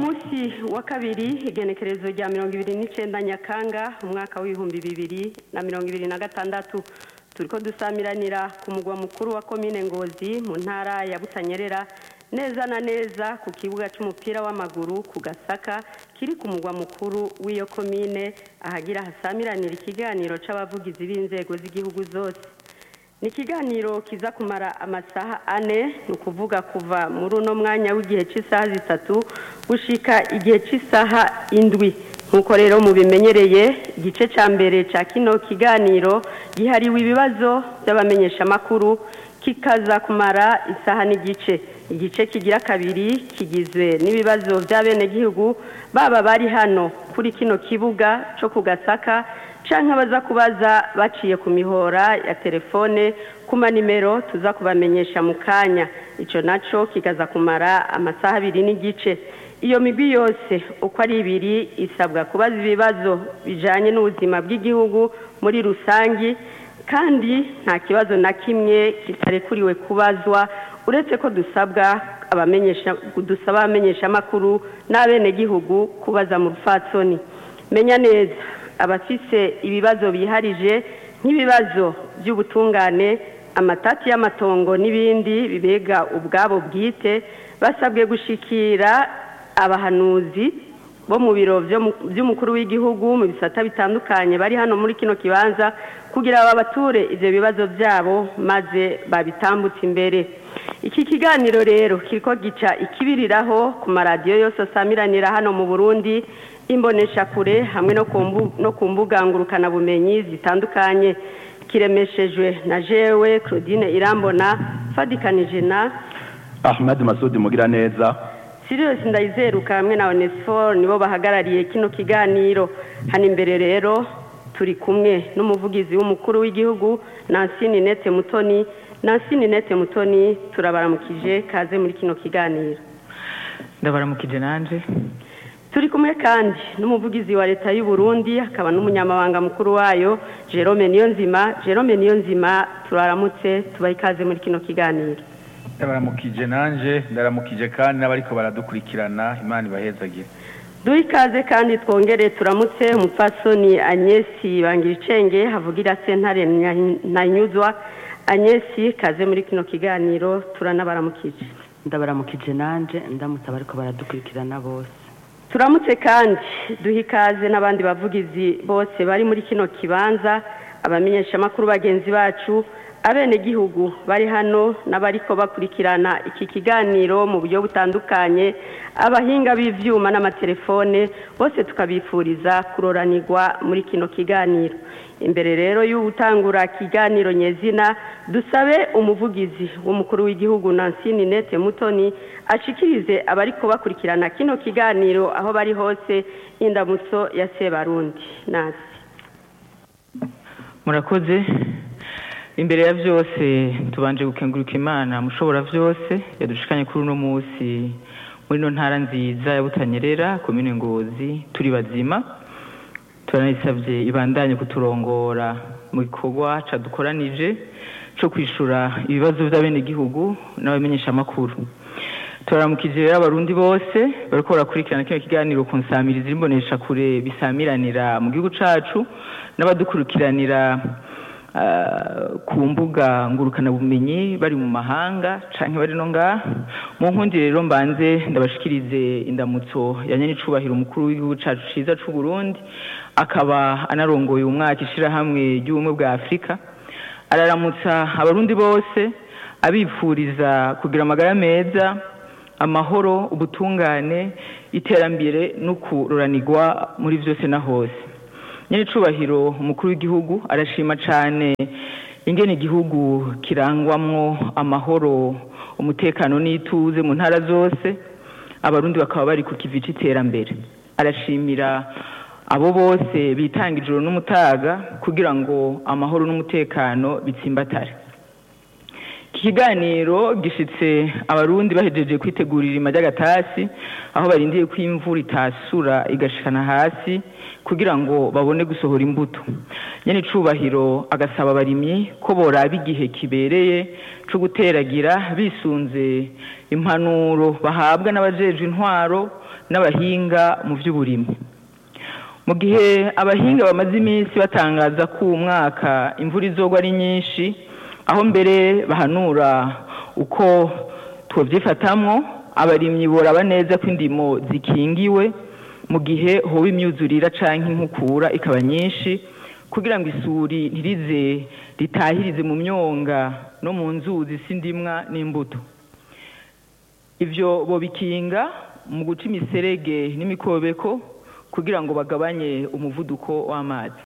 munsi wa kabiri igenekerezo rya mirongo ibiri n'icyenda nyakanga umwaka w'ibihumbi bibiri na mirongo ibiri na gatandatu turi ko dusamiranira ku mugwa mukuru wa komine ngozi mu ntara ya butanyerera neza na neza ku kibuga cy'umupira w'amaguru ku gasaka kiri ku mugwa mukuru w'iyo komine ahagira hasamiranira ikiganiro cy'abavugizi b'inzego z'igihugu zose ni ikiganiro kiza kumara amasaha ane ni ukuvuga kuva muri uno mwanya w'igihe cy'isaha zitatu gushika igihe cy'isaha indwi nk'uko rero mubimenyereye igice cya mbere cya kino kiganiro gihariwe ibibazo by'abamenyeshamakuru kikaza kumara isaha n'igice igice kigira kabiri kigizwe n'ibibazo by'abenegihugu baba bari hano kuri kino kibuga cyo ku gasaka cyangwa baza kubaza baciye ku mihora ya telefone ku manimero tuza kubamenyesha mu kanya icyo nacyo kikaza kumara amasaha abiri n'igice iyo migwi yose uko ari ibiri isabwa kubaza ibibazo bijyanye n'ubuzima bw'igihugu muri rusange kandi nta kibazo na kimwe kitarekuriwe kubazwa uretse ko dusabwa dusaba abamenyeshamakuru n'abenegihugu kubaza mu rufatsoni menya neza abafise ibibazo biharije nk'ibibazo by'ubutungane amatati y'amatongo n'ibindi bibega ubwabo bwite basabwe gushikira abahanuzi bo mu biro by'umukuru w'igihugu mu bisata bitandukanye bari hano muri kino kibanza kugira babature ibyo bibazo byabo maze babitambutse imbere iki kiganiro rero kiriko gica ikibiriraho ku maradiyo yose asamiranira hano mu burundi imboneshakure hamwe no ku mbuga ngurukanabumenyi zitandukanye kiremeshejwe na jewe claudine irambona fadikanije na ahmed masudi mugira neza sirius ndayizeruka hamwe na onesiforo nibo bahagarariye kino kiganiro hano imbere rero turi kumwe n'umuvugizi w'umukuru w'igihugu nansi ninete mutoni nansi ninete mutoni turabaramukije kaze muri kino kiganiro ndabaramukije nanjye turi kumwe kandi n'umuvugizi wa leta y'u Burundi akaba n'umunyamabanga mukuru wayo jerome niyonzima jerome niyonzima turaramutse tubahe ikaze muri kino kiganiro ndabaramukije nanjye ndaramukije kandi n'abariko baradukurikirana imana ibahezagire duhe ikaze kandi twongere turamutse umupfasoni agnesi bangira icenge havugira sentare ntanyuzwa agnesi kaze muri kino kiganiro turanabaramukije ndabaramukije nanjye ndamutse abariko baradukurikirana bose turamutse kandi duha ikaze n'abandi bavugizi bose bari muri kino kibanza abamenyeshamakuru bagenzi bacu abenegihugu bari hano n'abariko bakurikirana iki kiganiro mu buryo butandukanye abahinga b'ivyuma n'amatelefone bose tukabifuriza kuroranirwa muri kino kiganiro imbere rero y'utangura kiganiro nyezina dusabe umuvugizi w'umukuru w'igihugu Nancy Ninete Mutoni ashikirize abariko bakurikirana kino kiganiro aho bari hose indamutso ya Sebarundi nasi murakoze imbere ya byose tubanje gukenguruka imana mushobora byose yadushikanye kuri uno munsi muri ino ntara nziza ya butanyerera komine ngozi turi bazima turanayisabye ibandanye kuturongora mu gikorwa cadukoranije cyo kwishura ibibazo by'abenegihugu n'abamenyeshamakuru turaramukije rero abarundi bose bariko barakurikirana kino kiganiro ku nsamirizi imbonesha kure bisamiranira mu gihugu cacu n'abadukurikiranira ku mbuga ngurukanabumenyi bari mu mahanga cyangwa bari no ngaha mu nkundi rero mbanze ndabashikirize indamutso ya nyenicubahiro umukuru w'igihugu cyacu cyiza cy'u Burundi akaba anarongoye umwaka ishyirahamwe ry'ubumwe bwa afurika araramutsa abarundi bose abifuriza kugira amagara meza amahoro ubutungane iterambere no kuroranirwa muri byose na hose nyiricubahiro umukuru w'igihugu arashima cyane ingene igihugu kirangwamwo amahoro umutekano n'ituze mu ntara zose abarundi bakaba bari ku kivi c'iterambere arashimira abo bose bitanga ijoro n'umutaga kugira ngo amahoro n'umutekano bitsimbatare iki kiganiro gishitse abarundi bahejeje kwitegurira irima ry'agatasi aho barindiye ko imvura itasura igashikana hasi kugira ngo babone gusohora imbuto nyene icubahiro agasaba abarimyi ko boraba igihe kibereye co guteragira bisunze impanuro bahabwa n'abajejwe intwaro n'abahinga mu vy'uburimyi mu gihe abahinga bamaze iminsi batangaza ko uwu mwaka imvura izogwa ari nyinshi aho mbere bahanura uko twovyifatamwo abarimyi boraba neza ko indimo zikingiwe mu gihe hoba imyuzurira canke inkukura ikaba nyinshi kugira ngo isuri ntirize ritahirize mu myonga no mu nzuzi s'indimwa n'imbuto ivyo bobikinga mu guca imiserege n'imikobeko kugira ngo bagabanye umuvuduko w'amazi